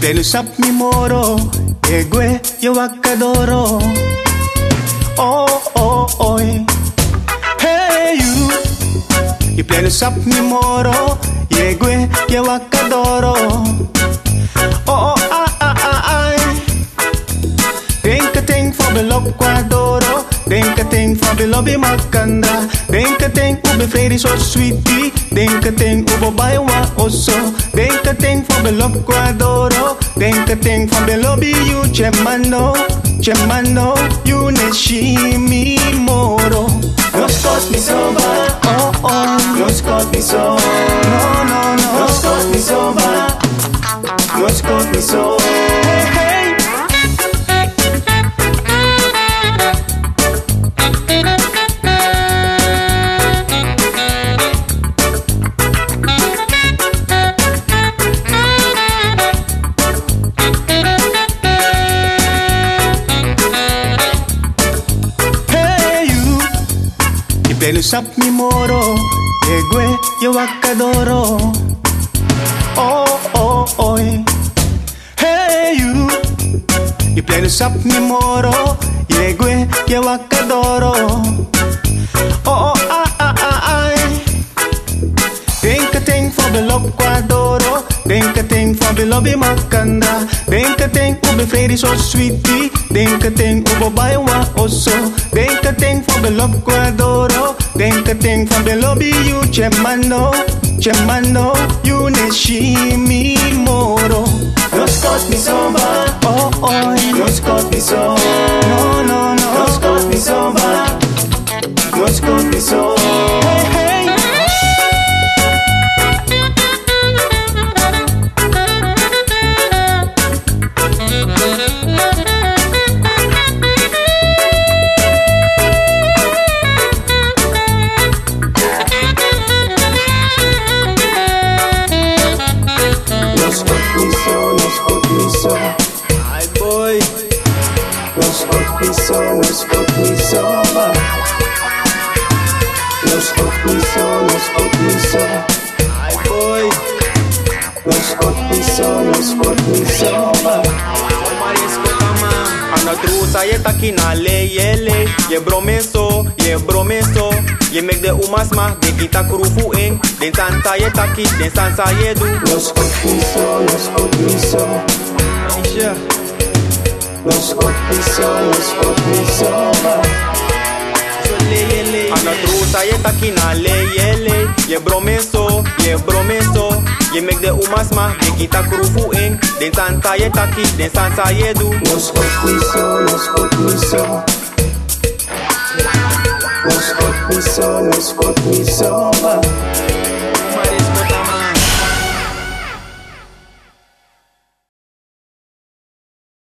pleno sap mi moro, egue yo wakadoro. Oh oh oh, hey you. You pleno sap mi moro, egue yo wakadoro. Oh oh ah ah ah ah. Denk a ting for the lok kwadoro. Denk a ting for the lobby makanda. Denk a ting ube vrede so sweetie. Denk a ting ube baiwa oso. Denk a ting for the lok kwadoro. Denk a ting for the lobby you chemano. Chemano, you ne shimi moro. Nos cos mi soba, oh oh. Nos cos mi so, no no no. Nos cos mi soba, nos cos mi so. Hey hey. Hey you, y pleno sap mi moro, egue yo wakadoro. Oh oh oh, hey you, y pleno sap mi moro, egue yo wakadoro. Oh oh ah ah ah ah. Denk a ting for the lok kwadoro. Denk a ting for the lobby makanda. Denk a ting ube vrede so sweetie. Denk a ting ube baiwa oso. Denk a ting for the lok kwadoro. Denk a ting for the lobby you chemano. Chemano, you ne shimi moro. Nos cos mi soba, oh oh. Nos cos mi so, no no no. Nos cos mi soba, nos cos mi so. Hey hey. Los piso, los piso, Ay boy. los piso, los piso, los piso, los piso, Ay boy. los piso, los piso. Ana trusa ye takina le yele Ye bromeso, ye bromeso Ye make de umas ma de kita krufu ing Den santa ye taki, den sansa ye du Los piso, los piso, Aisha los piso, los piso. le yele Ana trusa ye takina le yele Ye bromeso, ye bromeso Ye make de umas ma de kita krufu ing Den santa ye taki, den sansa ye du Los piso, los piso. Los piso, los piso.